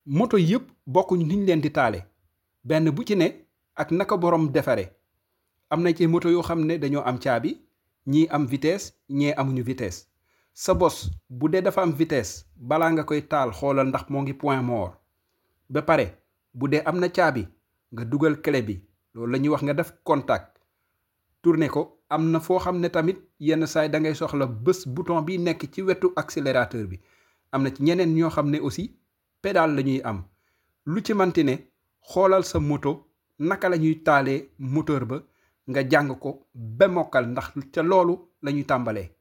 moto yëpp bokkuñ niñ leen di taale benn bu ci ne ak naka borom defare am na ci moto yoo xam ne dañoo am caabi ñii am vitesse ñee amuñu vitesse sa bos bu dee dafa am vitesse balaa nga koy taal xoolal ndax moo ngi point mort ba pare bu dee am na caabi nga dugal clé bi loolu la ñuy wax nga def contact tourné ko am na foo xam ne tamit yenn saay da ngay soxla bés bouton bi nekk ci wetu accélérateur bi am na ci ñeneen ñoo xam ne aussi pédale la ñuy am lu ci manti ne xoolal sa moto naka la ñuy taalee moteur ba nga jàng ko ba mokkal ndax ca loolu la ñuy tàmbalee